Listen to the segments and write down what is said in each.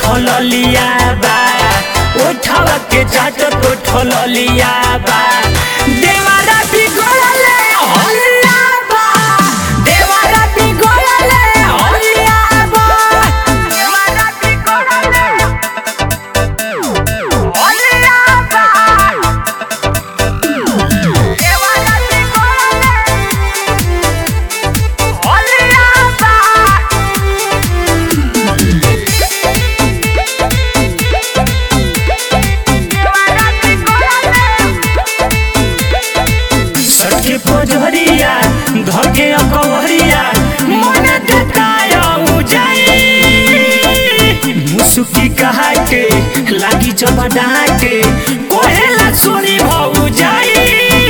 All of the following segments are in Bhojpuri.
ठललिया बा उठावा के चाट तो ठललिया बा देवारा बिगड़ले हल्ला बा देवारा बिगड़ले हल्ला बा देवारा बिगड़ले हल्ला बा देवारा बिगड़ले हल्ला बा सटके पोजरिया धके अकवरिया मन देताय उजाई मुसुकी कहा के लागी चबा डाके कोहेला छोरी भौ जाई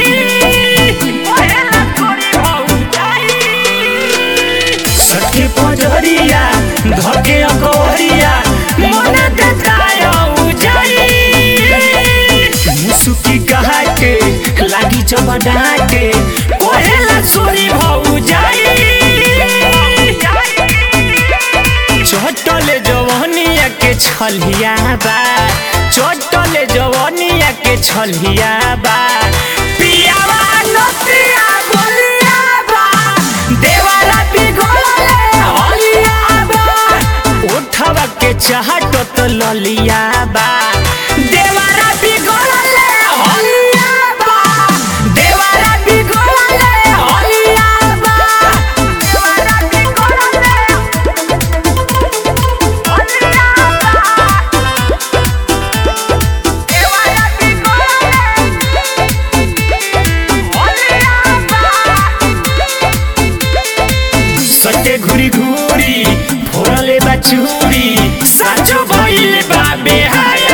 कोहेला छोरी भौ जाई सटके पोजरिया धके अकवरिया मन देताय उजाई मुसुकी कहा के लागी चबा डाके कोहेला छोरी भौ जाई चटले जवनिया के छलिया बा चटले जवनिया के छलिया बा पियावा नतिया बोलिया बा देवारा बिगड़ले हलिया बा उठवा के चाहत तो ललिया बा देवारा बिगड़ले हलिया बा देवारा बिगड़ले हलिया बा देवारा बिगड़ले सटे घुरी घुरी फोड़ले बा चूरी साचो भइले बा बेहाया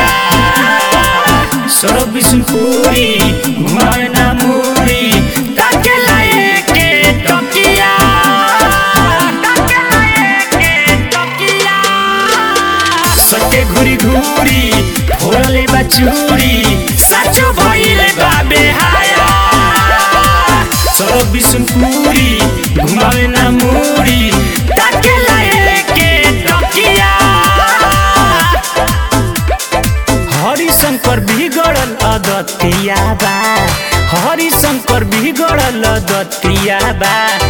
सरब बिसुनपुरी घुमावे ना मुरी ताके लाए के टकिया ताके लाए के टकिया सटे घुरी घुरी फोड़ले बा चूरी साचो भइले बा बेहाया सरब बिसुनपुरी घुमावे ना मुरी ताके लाए के टकिया हरिशंकर बिगड़ल अदतिया बा हरिशंकर बिगड़ल अदतिया बा